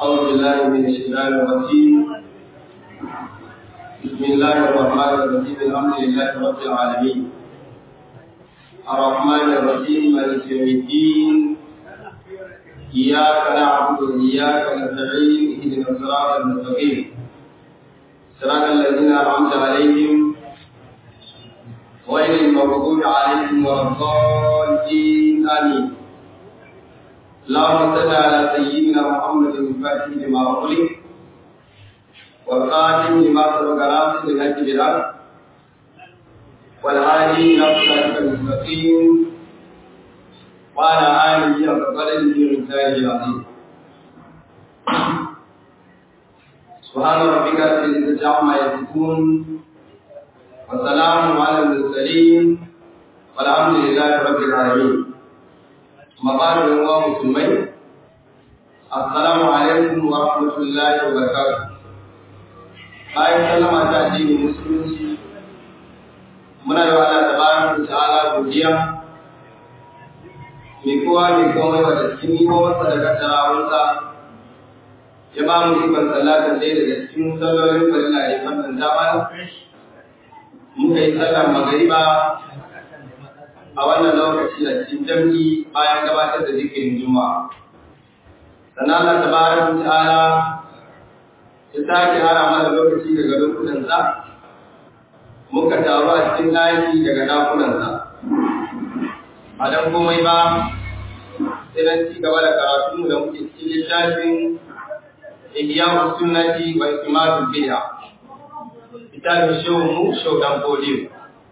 أعوذ بالله من الشيطان الرجيم بسم الله الرحمن الرحيم الحمد لله رب العالمين الرحمن الرحيم مالك يوم الدين إياك نعبد وإياك نستعين اهدنا الصراط المستقيم صراط الذين أنعمت عليهم غير المغضوب عليهم ولا الضالين آمين اللهم صل على سيدنا محمد الفاتح لما أغلق والخاتم لما سبق ناصر الهدي بالحق والهادي إلى صراطك المستقيم وعلى آله وقدره ومثاله العظيم سبحان ربك رب العزة عما يصفون وسلام على المرسلين والحمد لله رب العالمين مقال الله مسلمين السلام عليكم ورحمة الله وبركاته bayan sallama ta addinin musulunci muna yi wa Allah tabaraka ta'ala godiya mai kowa mai komai wa da cikin nimomarsa da kaddarawarsa ya ba mu ikon sallatar ɗaya daga cikin sallolin farilla ya fannanta mana muka yi sallar magariba a wannan lokaci da cikin jam'i bayan gabatar da zikirin juma'a sannan Allah tabaraka ta'ala ya sake hara mana lokaci daga lokutansa muka taru a cikin ɗaki daga ɗakunansa ba don komai ba sai don ci gaba da karatu da muke cikin littafin ihya sunnati wa istimatul bid'a littafin shehu mu shehu dan fodiyo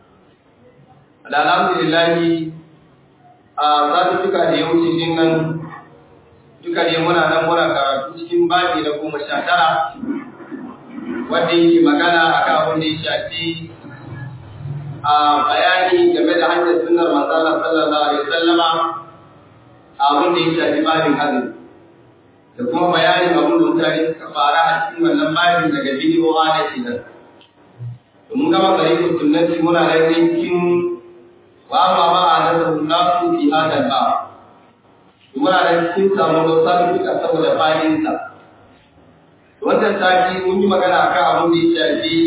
alhamdulillahi a zatutuka da ya wuce din nan duka ne muna nan muna karatu cikin babi na goma sha tara wanda yake magana a kan abin da ya shafi a bayani game da hanyar sunnar manzala sallallahu alaihi wasallama a abin da ya shafi babin azumi da kuma bayanin abin da mutane suka fara a cikin wannan babin daga bidiyo na kenan mun gama tsarikun sunnati muna nan cikin wa ma ma a nasarar nasu fi hadal ba muna da cikin samun wasu duka saboda fadinsa wannan sati mun yi magana akan abin da ya shafi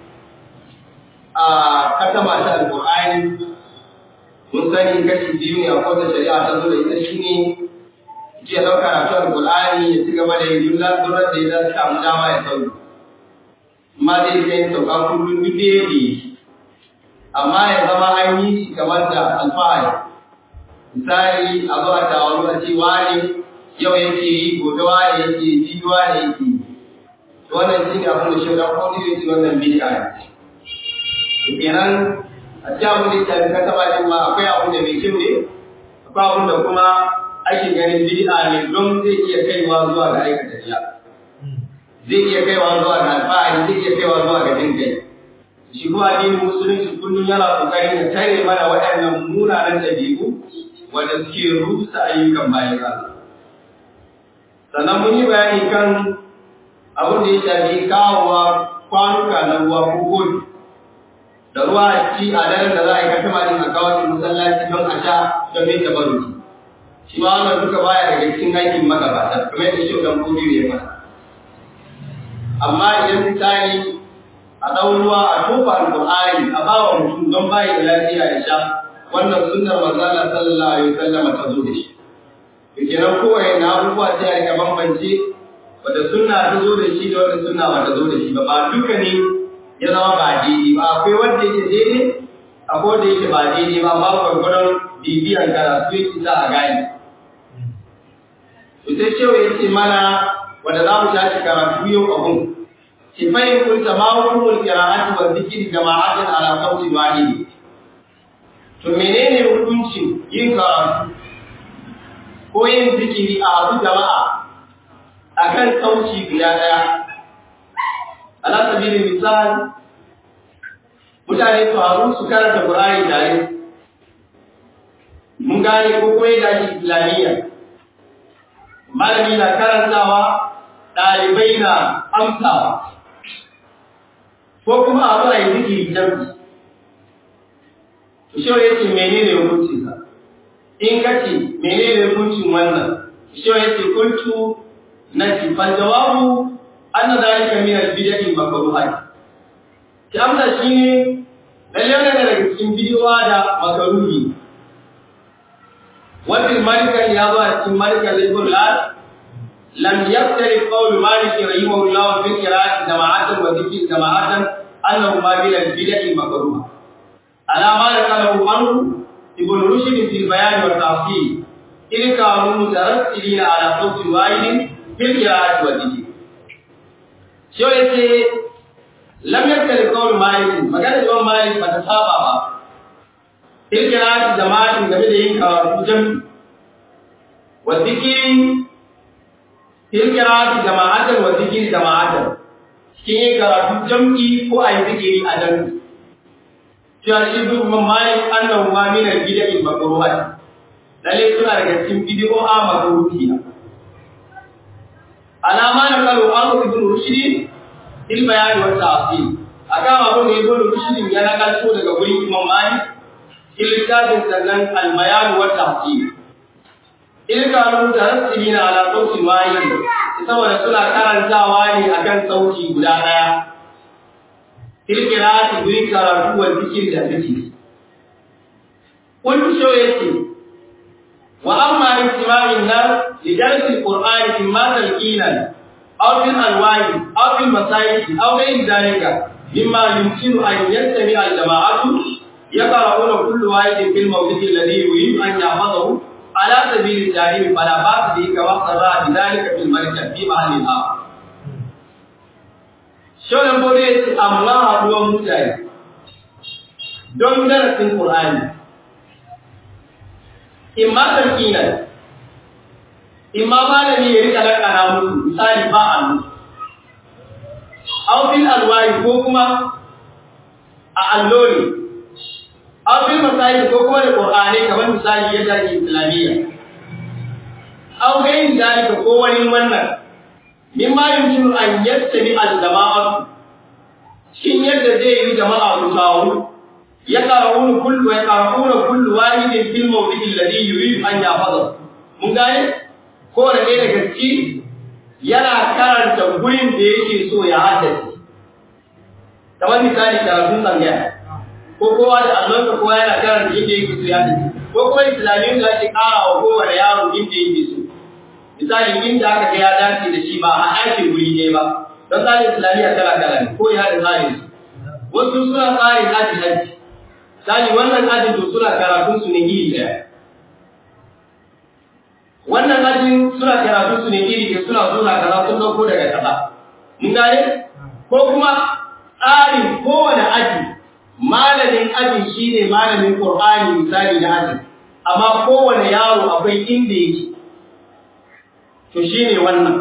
a katama ta alƙur'ani mun sani kashi biyu ne a kowace shari'a ta zo da ita shine ji ya ɗauka karatu alƙur'ani ya ci gaba da yi duk durar da ya samu dama ya sauki amma zai kai sauka kullum duk da yake amma ya zama an yi shi kamar da alfahari misali a zo a tawaru a ce wane yau yake yi gobe wane yake yi jibi wane yake yi wannan shi ne abin da shi dan kodi ya ce wannan bid'a ne kenan a cikin abin da ya shafi kasa bakin ma akwai abu da mai kyau ne akwai abin da kuma ake ganin bid'a ne don zai iya kaiwa zuwa ga aikata riya zai iya kaiwa zuwa ga alfahari zai iya kaiwa zuwa ga jin kai shi kuma addinin musulunci kullum yana kokarin ya tare mana waɗannan munanan ɗabi'u wanda suke rusa ayyukan bayan Allah. Sannan mun yi bayani kan abin da ya shafi kawowa kwanuka na ruwa ko kofi. Da ruwa a ci a daren da za a yi kata malin a kawo shi masallaci don a sha don mai tabaruki. Shi ma wannan duka baya daga cikin aikin magabata, kamar yadda shi dan kudi ya fara. Amma idan misali a ɗau ruwa a tofa alƙur'ani a ba wa mutum don bayi da lafiya ya sha wannan sunnar manzala sallallahu alaihi wasallam ta zo da shi to kenan kowaye na abubuwa sai a rika bambance wanda sunna ta zo da shi da wanda sunna ba ta zo da shi ba ba duka ne ya zama ba daidai ba akwai wanda yake daidai akwai wanda yake ba daidai ba ba gwargwadon bibiyan karatu yake za a gane to sai cewa ya ce mana wanda za mu tashi karatu yau abun kifayin kunta ma hukumul qira'ati wa dhikri jama'atin ala qawli wahidi To menene hukuncin yin karatu ko yin zikiri a abu jama'a a kan sauci guda ɗaya? Ala sabilin misali, mutane su haru su karanta Qur'ani tare. Mun gane ko koyi da shi Islamiyya. Malami na karantawa, ɗalibai na amsawa. Ko kuma abu a yi zikiri jam'i. shi ya ce menene hukuncinsa in ka ce menene hukuncin wannan shi ya ce kuntu nafi fal jawabu anna dhalika min al bid'ah makruhat ki amsa shine lalle ne daga cikin bidiyowa da makaruhi wafil malikan ya zo a cikin malikan laifin lal lam yaftari qawlu malik rahimahullah fi qira'ati jama'atan wa dhikri jama'atan annahu ma bil bid'ah makruha ala ma yaqalu anhu ibn rushd fi bayan wa tafsir in kanu mutarassilina ala qawli wahidin fil qira'ati wa dhikri shi yace lam yaftari qawlu malik magana imam malik ba ta saba ba kirkira jama'atin game da yin karatu jami wa zikiri kirkira jama'atan wa zikiri jama'atan cikin yin karatu jam'i ko a yi zikiri a jami cewa shi duk mamani annahu ma min al-bid'i makruhat lalle suna daga cikin bid'o'a makruhi alama na kalu an ibn rushdi il bayan wa ta'sil aka ma ibn rushdi ya nakalto daga gurin imam malik ilkadin sannan albayan wa tafsir ilkanu tarassilina ala sautin wahid saboda suna karantawa ne akan sauti guda daya ilkirati guri karatu wa zikir da zikir kun sho yace wa amma istima'in nas li darsi alquran imma talqinan aw fil alwahi aw fil masajid aw ghayr dhalika mimma yumkinu an yastami al jama'atu يقرؤون كل واحد في الموضع الذي يريد أن يحفظه على سبيل التعليم فلا بأس به كما صرح بذلك في المركز في محل آخر. Shonan Bode ya ce, amma haɗuwan mutane don darasin Ƙur'ani, in ma tarkinan, in ma malami ya rika lakana musu misali ba a musu, aufin alwari ko kuma a allo ne, an fi misali ko kuma da ƙur'ani kamar misali yadda ake islamiyya an ga yin dalika ko wani wannan min ma yumkinu an yattabi al-jama'at cikin yadda zai yi jama'a ku tawo ya qara'una kullu ya qara'una kullu wahidin fil mawdi'i alladhi yuridu an yahfaza mun gane ko da ɗaya daga ciki yana karanta gurin da yake so ya haddace kamar misali karatun tsangaya ko kowa da allonsa kowa yana karanta inda yake so ya tafi ko kuma islamiyyun da ake ƙara wa kowane yaro inda yake so misali inda aka ga ya dace da shi ba a ɗakin guri ne ba don tsarin islamiyya kala kala ne ko ya da tsarin su wasu suna tsarin aji aji misali wannan ajin to suna karatun su ne iri ɗaya wannan ajin suna karatun su ne iri ɗaya suna suna kaza sun ɗauko daga kaza mun gane ko kuma tsarin kowane aji malamin ajin shi ne malamin ƙor'ani misali na ajin amma kowane yaro akwai inda yake to shi ne wannan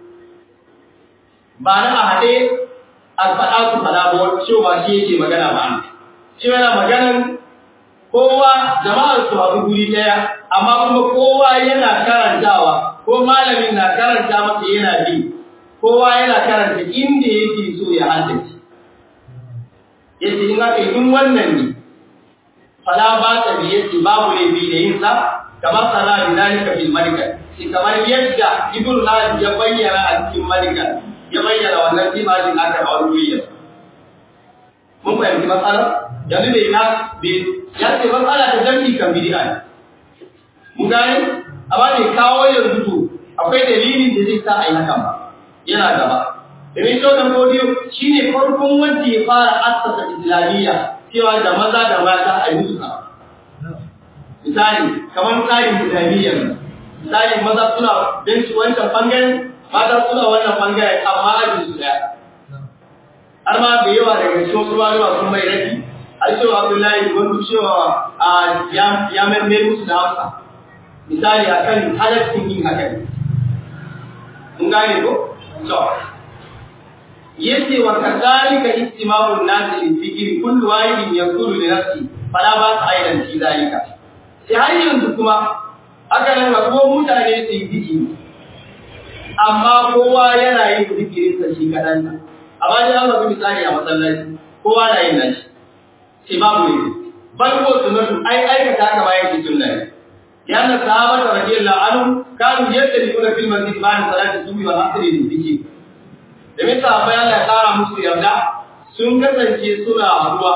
ba na a haɗe a faɗa su faɗa ba cewa shi yake magana ba shi yana maganan kowa jama'ar su haɗu guri ɗaya amma kuma kowa yana karantawa ko malamin na karanta masa yana bi kowa yana karanta inda yake so ya haddace yace in aka yi wannan ne fala ba ta bi yace babu ne bi da yin sa kamar sana bi dalika fil malika shi kamar yadda ibn Nabi ya bayyana a cikin malika ya bayyana wannan timalin aka a wuri mun fahimci matsala yanzu bai na bai ya ce matsala ta jami'i kan bid'a ne mun gane amma ne kawo yanzu to akwai dalilin da zai sa a yi hakan ba yana gaba domin shokan godiyo shi ne farkon wanda ya fara assasa islamiyya cewa da maza da mata a yi musu sa misali kamar tsarin islamiyyar misali maza suna benci wancan bangaren mata suna wannan bangaren amma ajin su daya har ma da yawa daga cikin wasu malama sun mai rafi har cewa abdullahi wani cewa a ya mai musu da hausa misali akan halaccin yin hakan mun gane ko to yace wa kadhalika istimamun nas lil fikri kullu wahidin yaqulu li nafsi fala ba ta aidan fi zalika sai har yanzu kuma haka nan ko mutane su yi zikiri amma kowa yana yin zikirin sa shi kadan nan amma dai an ga misali a masallaci kowa na yin nashi sai babu ne bal ko sunnatu ai aikata haka ba yake sunna ne لأن الصحابة رضي الله عنهم كانوا يختلفون في المسجد بعد صلاة الصبح والعصر للذكر domin sahabbai Allah ya kara musu yarda sun kasance suna haduwa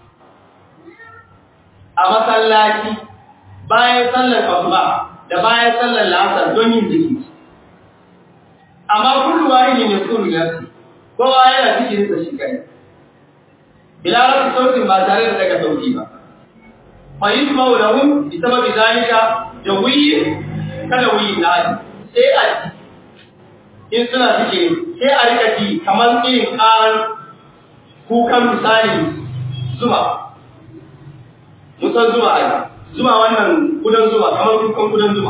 a masallaci bayan sallar asuba da bayan sallar la'asar don yin zikiri amma kullu wahidin yakunu nafsi kowa yana zikirin sa shi kai bila rafi sautin ba tare da daga sauti ba fa yusma'u lahum bi sababi zalika da wuyi kada wuyi na sai a in suna zikiri sai a rika ji kamar irin karan kukan misali zuma musan zuma ai zuma wannan kudan zuma kamar kukan kudan zuma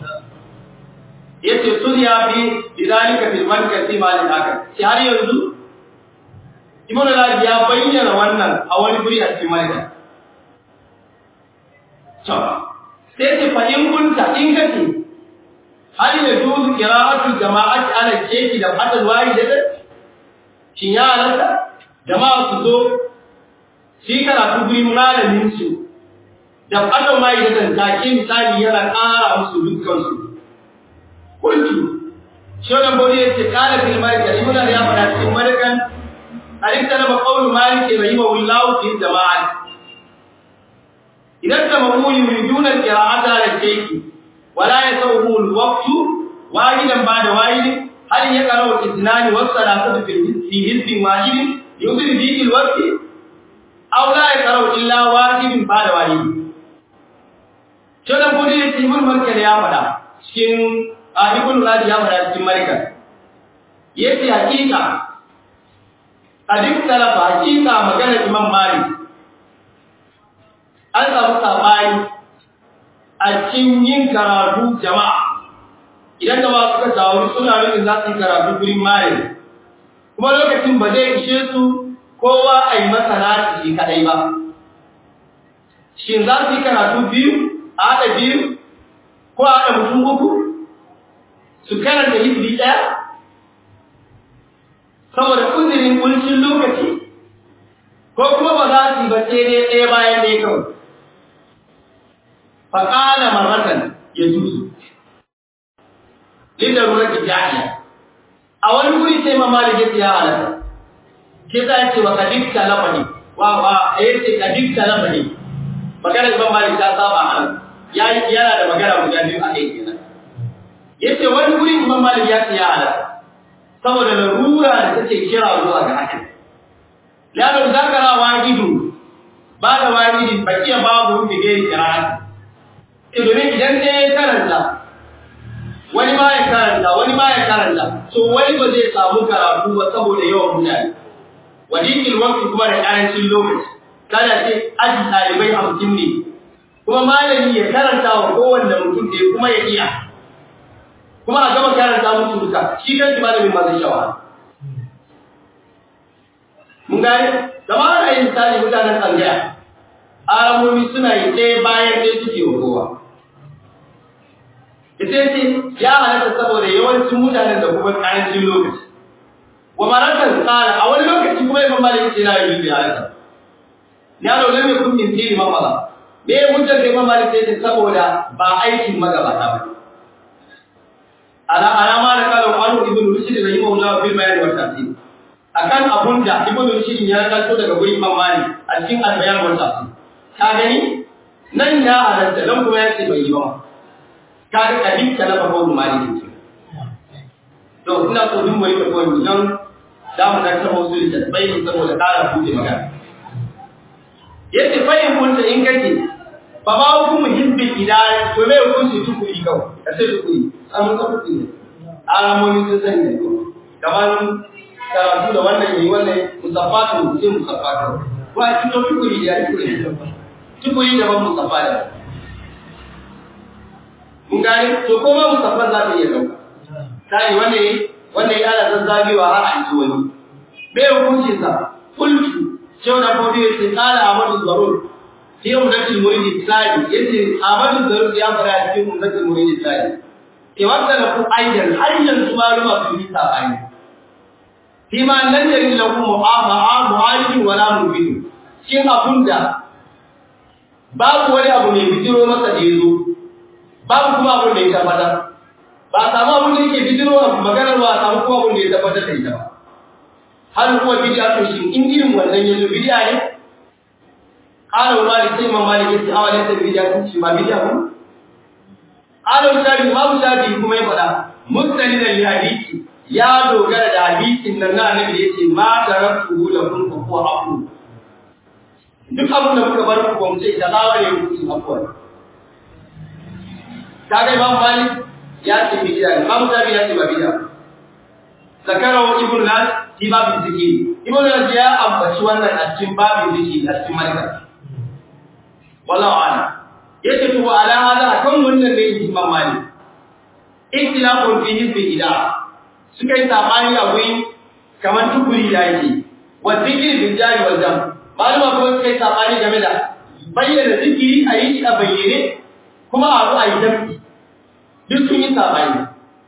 yace sun ya bi bidalika fil markati malin haka shi har yanzu Ibn al ya bayyana wannan a wani guri a cikin malika to sai ce fa in kunta in kace hal ya juzu qira'atul jama'ati ala sheki da fadal wahidatan shin ya halatta jama'a su zo shi karatu gurin malamin su da fadal wahidatan take misali yana ƙara musu dukkan su kuntu shonan bodi yace qala fil malik ibn ya fada cikin malikan alikta na qawlu malik rahimahullahu fi jama'at idan tamamuni yuriduna qira'ata ala sheki wala yasawhu alwaqtu wahidan ba'da wahid hal yaqra'u ithnani wa thalathatu fi hizbin wahid yudri bihi alwaqt aw la yaqra'u illa wahidin ba'da wahid shonan bodi yace ibn malik ya fada cikin a ibn radi ya fara cikin marika yace hakika adik talafa hakika magana imam malik an samu sabani a cikin yin karatu jama'a idan da suka tawo suna nufin za su yi karatu gurin malik kuma lokacin ba zai ishe su kowa a yi masa nashi shi kadai ba shin za su yi karatu biyu a haɗa biyu ko a haɗa mutum uku su karanta hizbi ɗaya saboda uzurin kuncin lokaci ko kuma ba za su yi ba sai dai ɗaya bayan ɗaya kawai faƙala marratan ya juzu linda rurar jami'a a wani wuri sai mamali ya siya halatta ke za ce wa kadikta lafani wa wa ya ce kadikta lafani maganar ban mali ta saba halatta yana da magana guda biyu a kai kenan yace wani guri Imam Malik ya tsaya ala saboda larura da take kira zuwa ga hakan lalo zakara wajidu ba da wajidi bakiya babu da gari qira'at idan idan ne karanta wani ma ya karanta wani ma ya karanta so wani ba zai samu karatu ba saboda yawan mutane wadikil waqti kuma da karancin lokaci kada ce aji talibai 50 ne kuma malami ya karanta wa kowanne mutum da kuma ya iya kuma a gama karanta musu duka shi kan shi malamin ma zai shawa mun gane zama ana yin misali mutanen tsangaya aramomi suna yi ɗaya bayan ɗaya suke wa kowa ita ce ya halatta saboda yawancin mutanen da kuma ƙarancin lokaci wa marakan tsara a wani lokaci kuma imam malik ce na yi bi halatta ya dole ne kun min tiri mamala me hujjar da imam malik ce saboda ba aikin magabata ba ne ala alama da kalan wani ibn rushd rahimahullah fil bayan wa tafsir akan abun da ibn rushd ya kalto daga gurin imam malik a cikin al-bayan wa tafsir ka gani nan ya halatta dan kuma ya ce bai yi ba ka ga kadin ta lafa ko malik to ina so din mai ko don da mu da ta wasu da bai saboda kara buɗe magana yace fa in kunta in kace fa ma hukumu hizbi idan to me hukunci tukuri kawai kace tukuri an ka tukuri alamomi sun sani ne kamar karatu da wannan yayi wannan musaffatu sai musaffatu ko a cikin tukuri da tukuri tukuri da ban musaffa da mun gane to ko ma musaffa za ta iya dauka sai wannan wannan ya ana zazzabewa har a ji wani me hukuncin sa kullu cewa da kodi yace qala amadu zarur fi umdatul murid tsari yace amadu zarur ya fara cikin umdatul murid tsari ke wanda da ku aidan har yanzu maluma su yi sabani fi ma nan da lahu mu'amaha mu'alij wala mubin shin abunda babu wani abu mai bijiro masa da yazo babu kuma abin da ya tabbatar ba a samu abin da yake bijiro a maganar ba a samu kuma abin da ya tabbatar da ita ba har kuma bid'a to shi in irin wannan yanzu bid'a ne qala wa malik sai imam malik yace awa ne sai bid'a kun shi ba bid'a ba qala shafi ma shafi kuma ya faɗa mustanidan li hadisi ya dogara da hadisin nan na annabi da yace ma taraktu lakum fa huwa aqu duk abin da muka bar ku ba mu ce da gawa ne ku ci afwa kaga imam malik ya ce bid'a imam shafi ya ce ba bid'a zakarahu ibn nas fi babin zikiri ibn nas ya ambaci wannan a cikin babin zikiri a cikin malika wallahu a'lam yace to ala hada kan wannan ne imam malik ikhtilafun fi hizbi ida suka yi sabani a wuri kamar tukuri da yake wa zikiri bil jari wal jam malama kuma suka yi sabani game da bayyana zikiri a yi shi a bayyane kuma a zo a yi jam'i duk sun yi sabani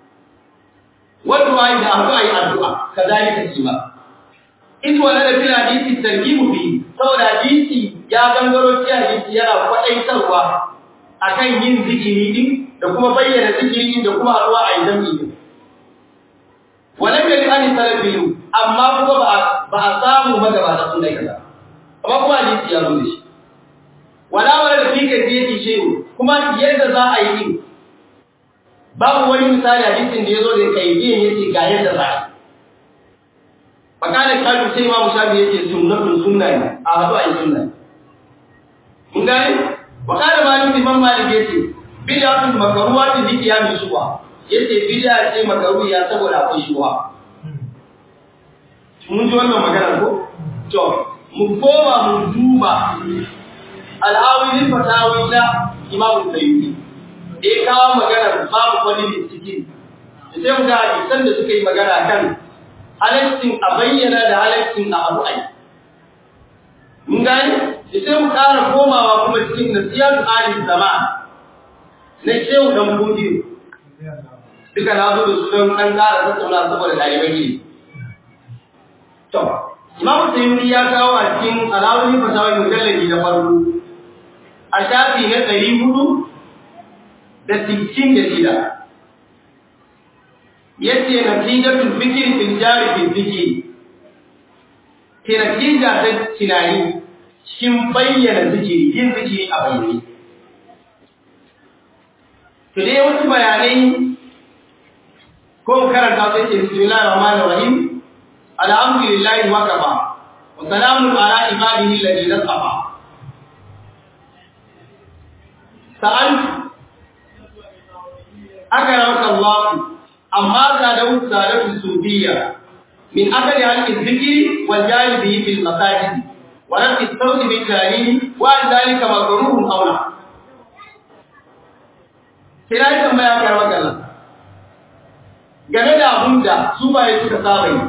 wadda da abu ayi addu'a kazalika shi ma in wala da fil hadisi tarhibu fi saboda hadisi ya gangaro ci hadisi yana kwadaitarwa akan yin zikiri din da kuma bayyana zikiri din da kuma addu'a ayi zambi din wala bil ani salafiyu amma kuma ba ba a samu magabata sun dai kaza amma kuma hadisi ya zo da shi wala wala da fika zai shi kuma yadda za a yi din babu wani misali hadisin da yazo da kaidiyan yace ga yadda za a fakana kalu sai imamu shafi yace sunnatun sunna ne a hadu ayi sunna mun gane wakana malik imam malik yace bid'atun makruhatun bi qiyam shuwa yace bid'a ce makruhiya saboda akwai shuwa mun ji wannan magana ko to mu koma mu duba al-awil fatawi na imam sayyidi da ya kawo magana babu wani bincike sai mu ga hadisan da suka yi magana kan halaccin a bayyana da halaccin a abu ai mun gani sai mu ƙara komawa kuma cikin nasiyatu ali zama na shehu dan budiyo duka na zo da su don ɗan ƙara tattauna saboda ɗalibai ne to imamu sayyidi ya kawo a cikin alawuni fasawai mujallabi na farko a shafi na ɗari hudu da sittin da shida yace natijatul fikri fil jari fil fikri ke natija ta tunani cikin bayyana zikiri yin zikiri a bayyane to dai wasu bayanai ko karanta sai ce bismillahir rahmanir rahim alhamdulillahi wa kafa wa salamun ala ibadihi alladhina safa sa'altu أكرمك الله أما زاده زادته الصوفية من أكل عن الذكر والجاهل به في المساجد ورفع الصوت بالتعليم وعن ذلك مكروه أو لا kira yi tambaya karwa kallon game da abun da su baye suka saba yi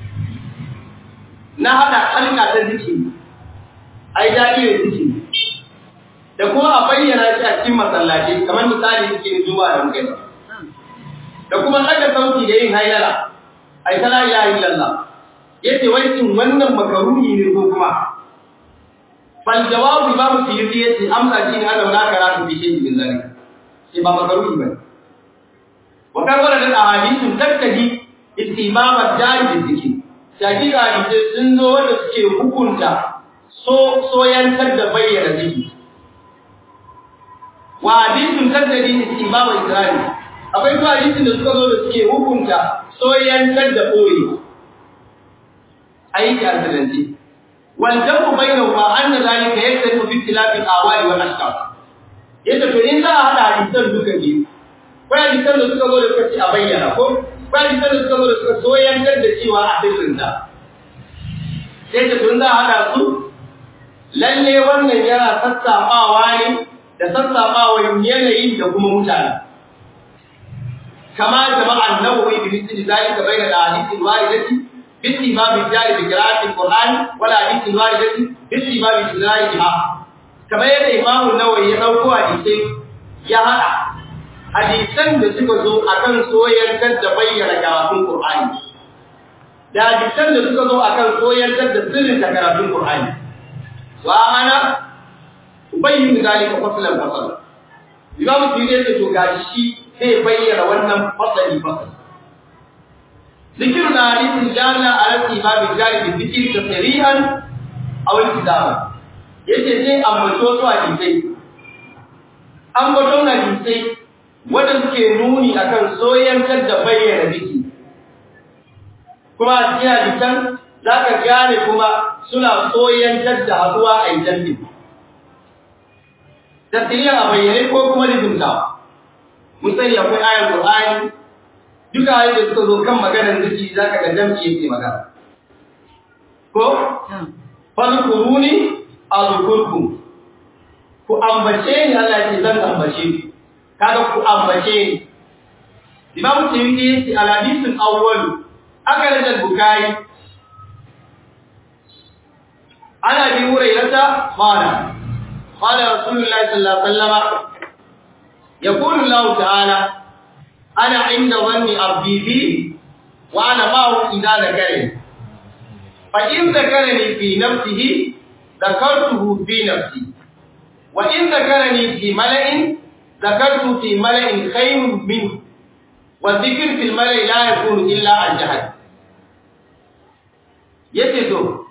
na haɗa halka ta ziki a yi daɗi da ziki da kuma a bayyana shi a cikin masallaci kamar misali suke zuwa da mukai da kuma daga sauti da yin hailala ai ta la ilaha illallah yace wai cin wannan makaruni ne ko kuma fal jawabu imamu suyuti yace amsa shi ne ana wala karatu bi shi min zalika sai ba makaruni ba wa kan wala da ahadithun takkadi istibab ad-dari bi zikri shakika hadisi sun zo wanda suke hukunta so soyantar da bayyana zikri wa hadithun takkadi istibab ad-dari akwai kuma hadisin da suka zo da suke hukunta soyantar da ɓoye aiki a sanance wal jamu bainahu ma anna zalika yaktarifu fi ikhtilafi al-awali wal ashkhas yadda to in za a hada hadisan duka biyu ko hadisan da suka zo da suka ce a bayyana ko ko hadisan da suka zo da suka soyantar da cewa a sirrinta sai da tun za a hada su lalle wannan yana sassaɓawa ne da sassaɓawa yanayin da kuma mutane كما جمع النووي بمثل ذلك بين الاحاديث الوارده باستباب الجار بقراءه القران والاحاديث الوارده باستباب اجرائها كما يد امام النووي ya dauko hadisi ya hada hadisan da suka zo akan soyayyar da bayyana karatun qur'ani da hadisan da suka zo akan soyayyar da sirrin da karatun qur'ani wa ana ubayyin zalika faslan faslan Imam Tirmidhi yace to gashi sai bayyana wannan fasali fasali ذكر الحديث جعلنا على الإمام الجاري بالذكر تصريحا أو التزاما yace sai ambato su hadisai ambaton hadisai wanda suke nuni akan soyantar da bayyana biki kuma a cikin hadisan zaka gane kuma suna soyantar da haduwa a jambi tasiriya a bayyane ko kuma lizinta mun sani akwai ayar Qur'ani duka ayoyi da suka zo kan maganar ziki zaka ga jam'i yake magana ko fadkuruni azkurkum ku ambace ni Allah ya ce zan ambace ku kaga ku ambace ni Imam Tirmidhi yace al-hadith al-awwal akhraj al-Bukhari ana bi hurairata qala qala Rasulullah sallallahu alaihi wasallam يقول الله تعالى أنا عند ظن عبدي بي وأنا معه إذا ذكرني فإن ذكرني في نفسه ذكرته في نفسي وإن ذكرني في ملأ ذكرته في ملأ خير منه والذكر في الملأ لا يكون إلا عن جهل يتدو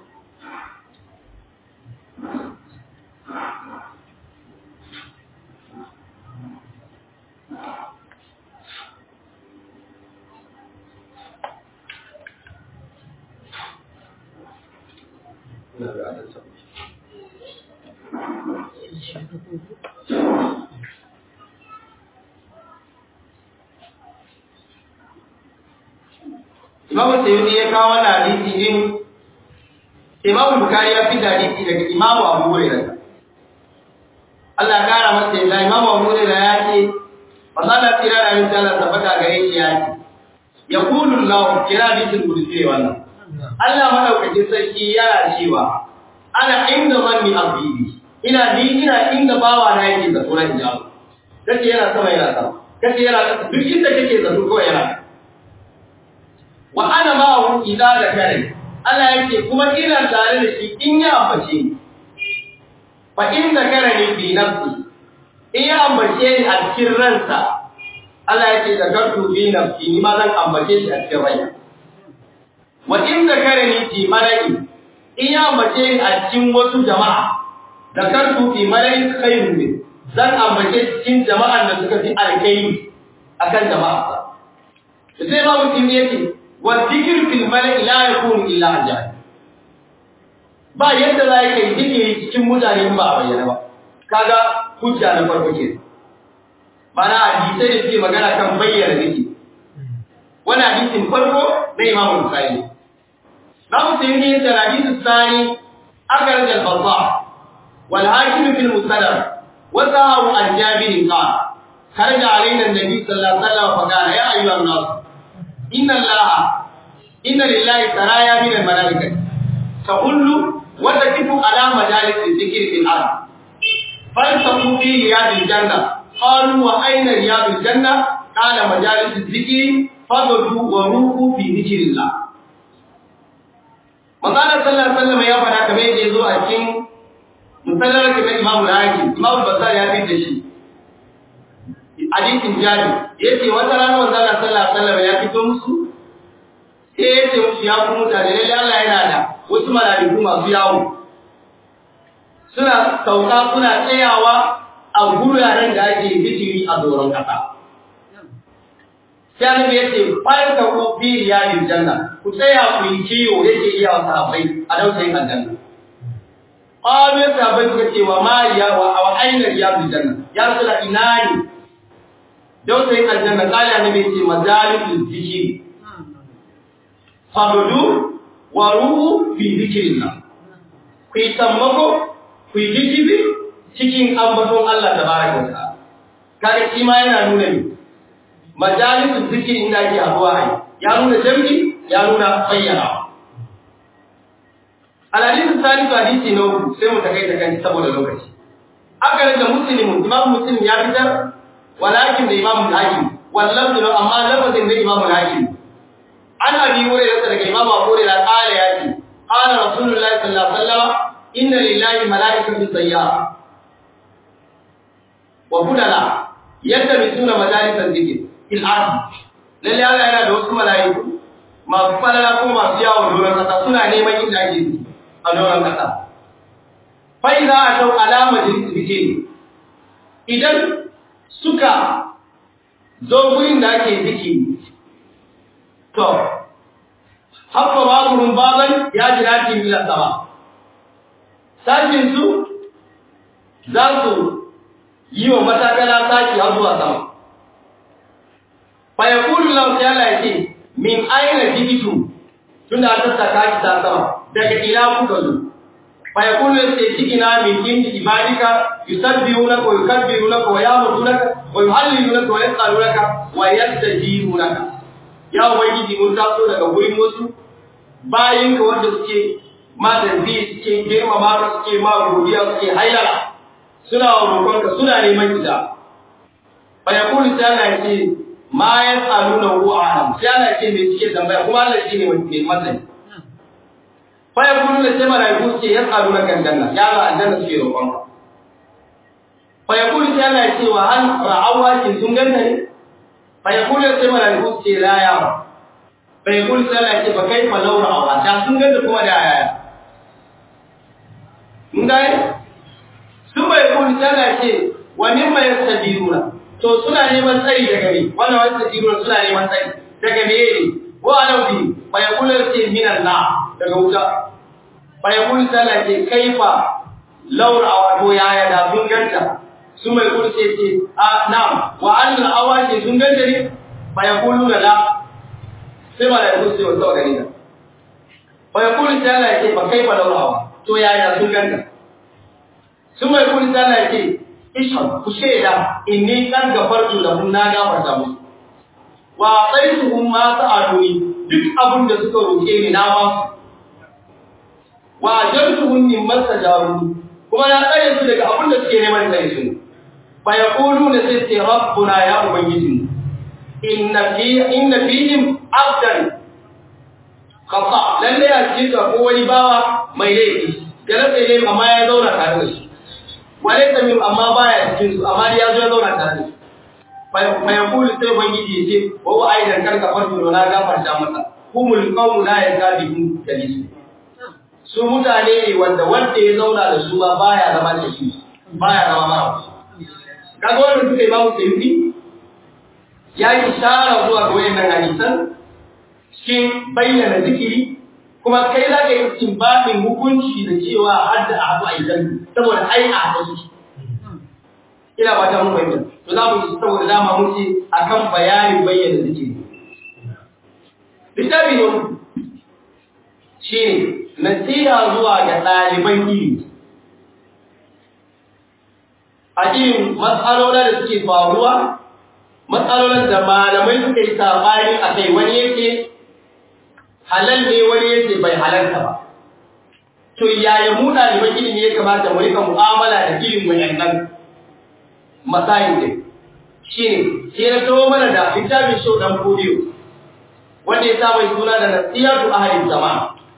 Imam Sayyidi ya kawo wannan hadisi din Imam Bukhari ya fi hadisi daga Imam Abu Hurairah Allah ya kara masa yadda Imam Abu Hurairah ya ce Masala tira da yin Allah tabbata gare shi ya ce Yaqulu Allah kira hadisin kursi wannan Allah madaukakin sarki yana cewa ana inda zanni abdi ina ni ina inda bawa na yake zato na hijabu kace yana sama yana sama kace yana kasa duk inda kake zato kawai yana wa ana ma'ahu idza zakara Allah yake kuma ina tare da shi in ya ambace ni fa in zakarani fi nafsi in ya ambace ni a cikin ransa Allah yake zakartu fi nafsi ni ma zan ambace shi a cikin raina wa in zakarani fi mala'i in ya ambace ni a cikin wasu jama'a zakartu fi mala'i khairun min zan ambace cikin jama'an da suka fi alkai akan jama'a sai ba mutum yake والذكر في الملأ لا يكون إلا عن جهل ba yadda za ka yi zikiri cikin mutane ba a bayyana ba kaga hujja na farko ke mana hadisai da suke magana kan bayyana zikiri wani hadisin farko na Imam Bukhari na musulmi ne da hadisin sani akar da babba wal hakim fil musaddar wa sahabu an jabir qala kharaja alaina an-nabi sallallahu alaihi wasallam fa qala ya ayyuhan nas inna allaha inna lillahi saraya min al-malaikati tahullu wa takifu ala majalis dhikri fil ard faltaqu fi riyadil janna qalu wa ayna riyadil janna qala majalis dhikri fadlu wa ruhu fi dhikrillah Manzana sallallahu alaihi wasallam ya fara kamar yadda yazo a cikin musallar da Imam Al-Hakim Imam Basari ya fi da shi hadisin jari yace wata rana manzana sallallahu alaihi wasallam ya fito musu sai yace musu ya ku mutane lalle Allah yana da wasu malaiku masu yawo suna sauka suna tsayawa a guraren da ake zikiri a doron kasa sai annabi yace bayan ka ku fi riyadil janna ku tsaya ku yi kiyo yake iya wa sahabbai a dausayin aljanna Ƙwabin sahabbai suka ce wa mariya wa aina riyadil janna ya rasula ina ne dausayin aljanna kala ne mai ce majalisul zikiri fadudu wa ruhu fi zikrillah ku yi sammako ku yi zikiri cikin ambaton Allah tabaraka wa ta'ala kaga shi ma yana nuna ne majalisul zikiri inda ake haduwa ai ya nuna jami'i ya nuna bayyana alhadisu salisu hadisi na uku sai mu takaita kan saboda lokaci aka da muslimun imam muslim ya fitar walakin da imam al-hakim wallahu lahu amma lafazin da imam al-hakim an abi hurairah daga imam abu hurairah qala ya ce qala rasulullahi sallallahu alaihi wasallam inna lillahi malaikatan sayyara wa budala yadda mai suna majalisar zikir fil ardi lalle Allah yana da wasu mala'iku masu falala ko masu yawon doron kasa suna neman inda ake zikiri a doron kasa fa idza atau ala majlis zikir idan suka zo gurin da ake zikiri to haka baburun baban ya jira ki mila sama sashin su za su yi wa matakala saki har zuwa sama fa yaqulu law ta'ala yake min aina jibitu tunda an tattaka ki ta sama daga ina kuka zo fa yaqulu sai cikina min indi ibadika yusabbihunaka wa yukabbirunaka wa ya'murunaka wa yuhallilunaka wa yas'alunaka wa yastajibunaka ya ubangiji mun taso daga gurin wasu bayin ka wanda suke ma tarbi suke girmama ka suke ma godiya suke hayyara suna roƙon ka suna neman ida fa yaqulu sai Allah ya ce ma yasaluna hu a'lam sai Allah ya ce me suke tambaya kuma Allah shi ne mai masani fa yaqulu sai malaiku suke yasaluna kan janna ya ga aljanna suke roƙon ka fa yaqulu sai Allah ya ce wa hal ra'awa kin sun ganta ne fayakulu sai malaiku ce la ya ba fayakulu sai Allah ce ba kai fa laura awa da sun ganda kuma da yaya mun ga sun bai kulu sai Allah ce wa mimma yastabiruna to suna neman tsari daga me wannan wani yastabiruna suna neman tsari daga me ne wa alau bi fayakulu ce min Allah daga wuta fayakulu sai Allah ce kaifa laura awa to yaya da sun ganta sun mai kurce ce a na'am wa annal awashi sun ganta ne fa yaqulu la sai ma da kurce wa tawa gani fa yaqulu ta Allah yake fa kaifa law awa to yaya sun ganta sun mai kurce ta Allah yake ishhad ku sheda inni kan gafartu lahum na gafarta musu wa qaituhum ma sa'aluni duk abin da suka roke ni na ba su wa ajartuhum mimma tajaruni kuma na tsare su daga abin da suke neman tsare su fa yaquluna sai rabbuna ya ubangiji inna fi inna fihim abdan khata lalle ya cika ko wani bawa mai laifi galata ne amma ya zauna tare da shi wale tamim amma baya cikin su amma ya zo ya zauna tare da shi fa yaqulu sai ubangiji ya ce wa wa aidan karka farko na gafarta masa humul qawmu la yakabihum kalisu su mutane ne wanda wanda ya zauna da su ba baya zama da shi baya zama mara kaga wannan suka imamu sayyidi ya yi shara zuwa ga wayannan hadisan cikin bayyana zikiri kuma kai za ka yi timbabin hukunci da cewa har da abu a idan saboda ai a haɗu su ina ba ta mun bayyana to za mu yi saboda dama mun ce akan bayanin bayyana zikiri littafi ne shi ne nasiha zuwa ga ɗaliban ilimi a irin matsalolin da suke faruwa matsalolin da malamai suka yi sabani a kai wani yake halal ne wani yake bai halarta ba to yaya mu ɗaliban ilimi ya kamata mu rika mu'amala da ilimin wayannan masayin din shine sai na tawo mana da littafin show dan kodiyo wanda ya sa mai suna da nasihatu ahli zaman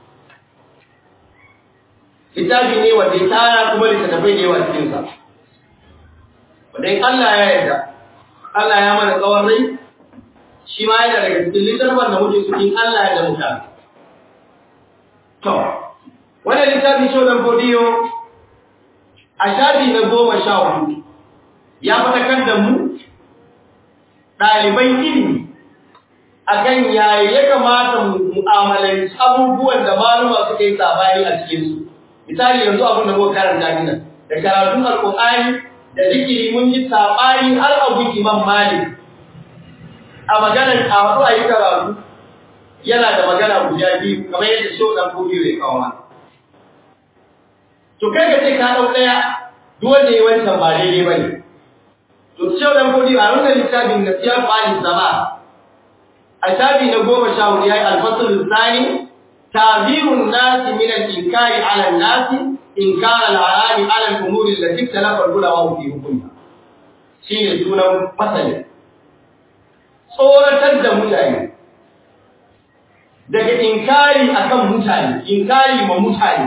littafi ne wanda ya tara kuma littattafai da yawa cikin sa wanda in Allah ya yarda Allah ya mana tsawon rai shi ma yana daga cikin littafin da muke cikin Allah ya da mutane to wannan littafi shi wannan godiyo a shafi na goma sha hudu ya fatakar da mu ɗaliban ilimi akan yaya ya kamata mu mu'amalanci abubuwan da maluma suka yi sabani a cikinsu misali yanzu abin da muka karanta gina da karatun alƙur'ani da zikiri mun yi sabani har abu imam malik a maganar kawo a yi karatu yana da magana guda biyu kamar yadda shi ɗan gobe zai kawo ma to kai ka ce ka ɗau ɗaya duk wanda ya wancan ba daidai ba ne to shi ɗan gobe a wannan littafin na siyar bani zama a shafi na goma sha hudu ya yi alfasul tsani تعذير الناس من الإنكار على الناس إنكار الحرام على الأمور التي اختلف العلماء في حكمها شيء سنة مثلا tsoratar da mutane daga inkari akan mutane inkari ma mutane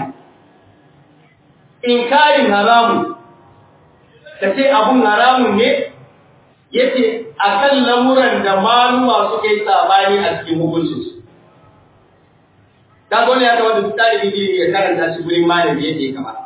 inkarin haramu ka ce abun haramun ne yace akan lamuran da maluma suka yi sabani a cikin hukuncin su kaga ya kamata su talibi ilimi ya karanta shi gurin malami yadda ya kamata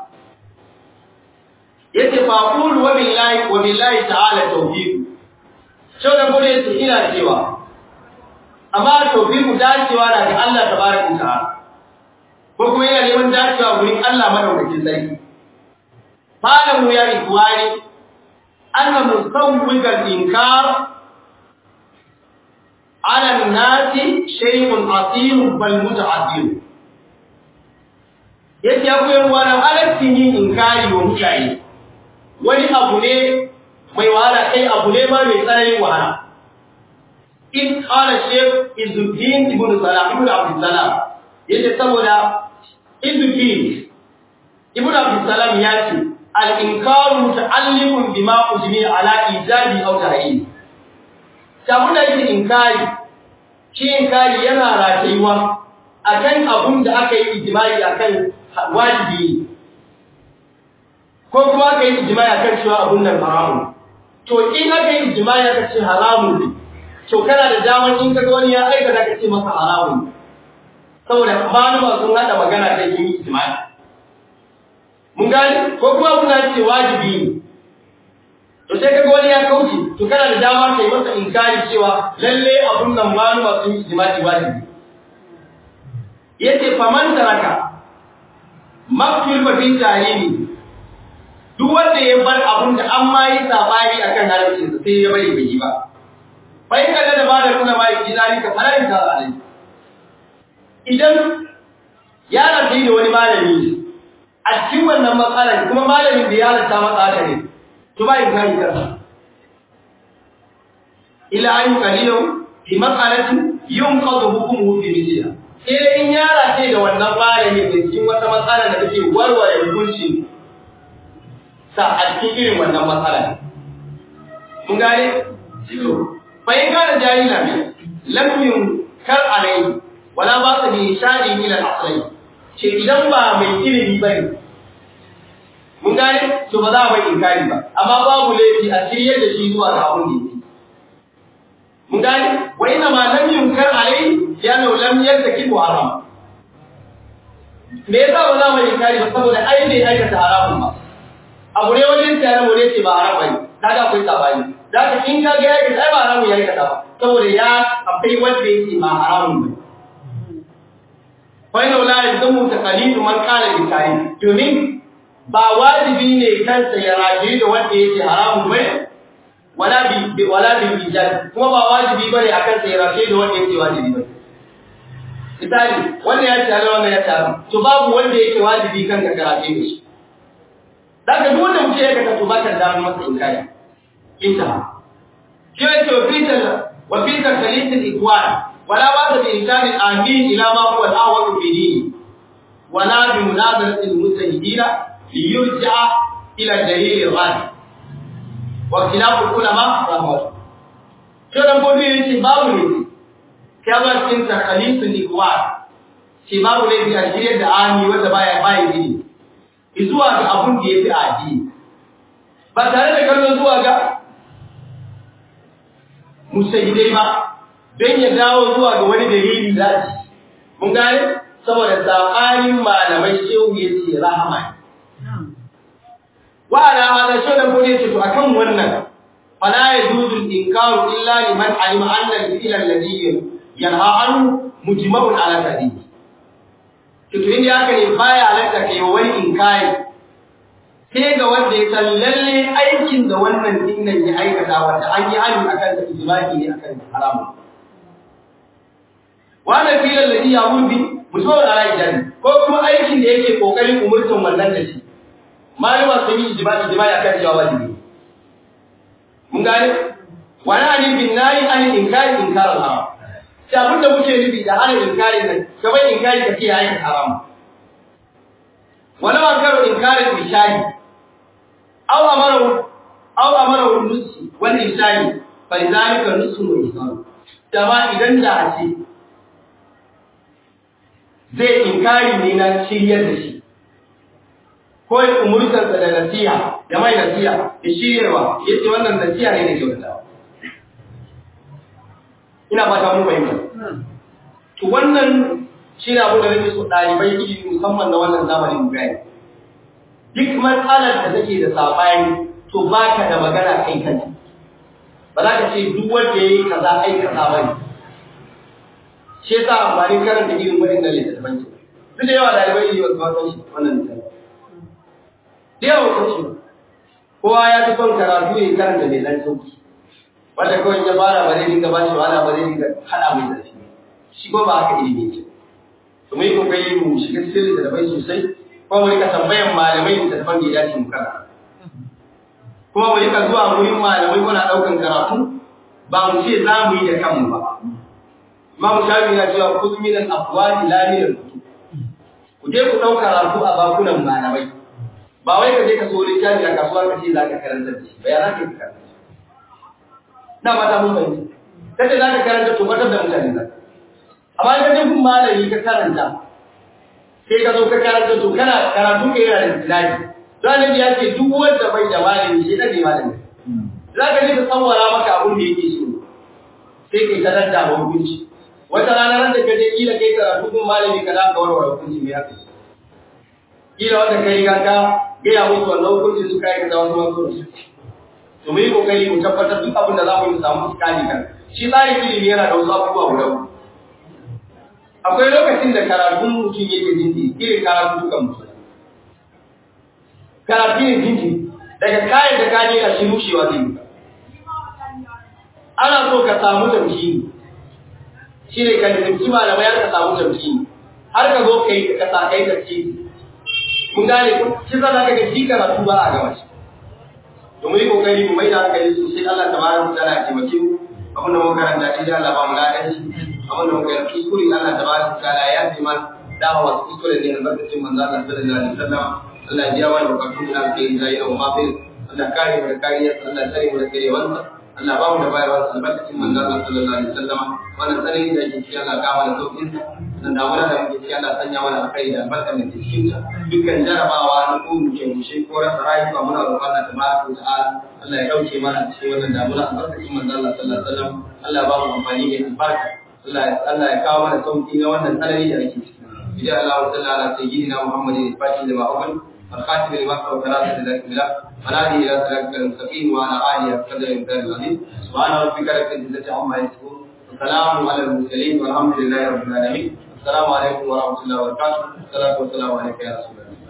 yace fa qul wa billahi wa billahi ta'ala tawfiq shau da gode yace ina cewa amma tawfiqu dacewa daga Allah tabaraka ta'ala ko kuma yana neman dacewa gurin Allah madaukakin sarki malamu ya ikwani anna musawwigal inkar ala an-nasi shay'un asim bal muta'addim yace akwai wani halaccin yin inkari wa mutane wani abu ne mai wahala kai abu ne ma mai tsananin wahala in qala shaykh izuddin ibn salam ibn abdul salam yace saboda izuddin ibn abdul salam ya ce al inkaru muta'alliqun bima ujmi ala ijabi aw tahrim sabon da yake inkari shi inkari yana ratayuwa akan abun da aka yi ijma'i akan wajibi ko kuma aka yi ijma'i akan cewa abun nan haramun to in aka yi ijma'i aka ce haramun ne to kana da daman in kaga wani ya aikata ka ce masa haramun saboda malama sun hada magana ta yi ijma'i mun gani ko kuma kuna ce wajibi ne to sai kaga wani ya kauce to kana da dama kai masa inkari cewa lalle abun nan malama sun yi ijma'i wajibi yace faman taraka maktul ba fi tarimi duk wanda ya bar abun da an ma yi sabani akan haramcin sa sai ya bari bai yi ba bai kada da bada nuna mai kidali ka fara ta alai idan ya rafi da wani malami a cikin wannan matsalar kuma malamin da ya halatta masa haka ne to ba in kai ka ila an qalilu fi mas'alatin yunqadu hukmuhu fi mithliha sai in ya rafi da wannan malamin da cikin wata matsala da take warware hukuncin sa a cikin irin wannan matsalar mun gane فإن كان جاهلا لم ينكر عليه ولا باس بإشارة إلى الأصلين ce idan ba mai ilimi ba ne mun gane to ba za a mai inkari ba amma babu laifi a shiryar da shi zuwa ga abun da yake mun gane wa ina ma lam yunkar alai ya nau lam yartaki haram me yasa ba za mu inkari ba saboda ai ne aikata haramun ba abu ne wajen tare mu ne ce ba haram bane kaga akwai sabani da ka in ka ga ya ga ba haramun ya aikata ba saboda ya akwai wanda yake ba haramun ba fa inna la yazamu taqalidu man qala bi karim domin ba wajibi ne kansa ya raji da wanda yake haramun ba wala bi wala bi ijab kuma ba wajibi bane akan sa ya raji da wanda yake wajibi ba misali wanda ya ce Allah wannan ya ce to babu wanda yake wajibi kan ka karace da shi daga duk wanda mutum ya kasa to ba ka da masa inkari انتهى كيف وفيت وفيت خليط الإخوان ولا بأس بإنسان الآمين إلى ما هو الأول في دينه ولا بمناظرة المجتهدين ليرجع إلى الدليل الغالب واختلاف العلماء رحمه كيف نقول في باب ne كما كنت خليط الإخوان shi babu laifi a shirya da ami wanda baya bayan gini zuwa ga abun da ya fi addini ba tare da kallon zuwa ga musayidai ba don ya dawo zuwa ga wani dalili zaci mun gane saboda tsakanin malamai shehu ya ce rahama wa ala hada shi da gode ce to akan wannan fala yajuzu inkaru illa liman alima anna al-fi'l alladhi yanha anhu mujma'un ala tadibi to to inda haka ne baya halatta kai wani inkari sai ga wanda ya san lalle aikin da wannan dinnan ya aikata wanda an yi hani akan da ijma'i ne akan haramun wannan filan da ya wurbi musamman a ra'ayi ko kuma aikin da yake kokarin umurtan wannan da shi malama sun yi ijma'i ijma'i akan cewa wajibi mun gane wani ani bin nayi ani inkari inkarin haram sai abin da muke nufi da hana inkari nan gaban inkari ka ce ya aikata haram wala ma karo inkarin bishari aw amara aw amara nusi wal ihsani fa zalika nusu wa ihsan dama idan da a ce zai inkari ne na shiryar da shi ko ya umurtar da nasiha da mai nasiha da shiryarwa yace wannan nasiha ne da kyautawa ina fata mun fahimta to wannan shi ne abu da nake so ɗalibai ilimi musamman na wannan zamanin gani duk matsalar da take da sabani to ba ka da magana kai kanta ba za ka ce duk wanda ya yi kaza ai kaza ba ne shi yasa amfani karanta irin waɗannan littattafan ke duk da yawa ɗalibai ilimi wasu wasan shi wannan littattafan da yawa wasan shi kowa ya fi son karatu ya karanta mai ɗan sauki wanda kawai ya fara ba zai dinga ba shi wahala ba zai dinga haɗa mai zafi shi ko ba haka ilimi ce to mu yi kokari mu shiga cikin littattafai sosai kuma mu rika tambayan malamai littattafan da ya dace mu karanta kuma mu rika zuwa wurin malamai muna ɗaukan karatu ba mu ce za mu yi da kanmu ba Imam Shafi na cewa kudu min al-afwani la min al-kutub ku je ku ɗauka karatu a bakunan malamai ba wai ka je ka so littafi a kasuwa ka ce za ka karanta da shi ba ya za ka yi karanta na mata mun bayyana kace za ka karanta to fatar da mutane za amma ka je kun malami ka karanta sai ka zo ka karanta to kana karatu ka yana da tilaki Zanabi ya ce duk wanda bai da malami shi ne malami za ka je ka tsawara maka abin da yake so sai kai ta dadda ba hukunci wata rana ran da ka je kila kai karatu kun malami ka da ka warware hukunci me haka kila wanda kai ga ka gaya musu wannan hukunci suka yi kaza wasu wasu su to mu yi kokari mu tabbatar duk abin da za mu yi samu tsakani kan shi tsarin ilimi yana da wasu abubuwa guda uku akwai lokacin da karatun mutum yake jinji irin karatu dukan mutum karatu ne jinji daga kayan da kaje a shi rushewa zai yi ana so ka samu tamkini shi ne ka nufin malamai har ka samu tamkini har ka zo kai ka sa kai tafsiri mun gane ko shi za ka ga shi karatu ba a gama shi to mu yi kokari mu mai da hankali sosai Allah tabaraka wa ta'ala ya taimake mu abin da muka karanta shi da Allah ba mu ladan shi abin da muka yi kuskure Allah tabaraka wa ta'ala ya ji man dama wasu kuskure ne albarkacin manzo Allah sallallahu alaihi wasallam Allah ya jawo da bukatun da ke yi zai da mafi Allah kare mu da kariyar Allah tsare mu da karewansa Allah ba mu da bayarwa albarkacin manzo Allah sallallahu alaihi wasallam wannan tsarin da yake cikin Allah ka mana saukin nan da wannan da yake cikin Allah sanya mana alkhairi da albarka da cikin ta dukkan jarabawa na ko mu ke mushe ko rasa rayuwa muna roƙon Allah tabaraka wa ta'ala Allah ya dauke mana cikin wannan damuna albarkacin manzo Allah sallallahu alaihi wasallam Allah ba mu amfani da albarka Allah Allah ya kawo mana sauki na wannan tsanani da ake ciki idan Allah wa sallallahu ala sayyidina Muhammadin al-fatih lima awwal الخاتم لما سبق ثلاثة ذلك بالله ونادي إلى صراطك المستقيم وعلى آله وصحبه وسلم العظيم سبحان ربك رب العزة عما يصفون وسلام على المرسلين والحمد لله رب العالمين السلام عليكم ورحمة الله وبركاته والصلاة والسلام عليك يا رسول الله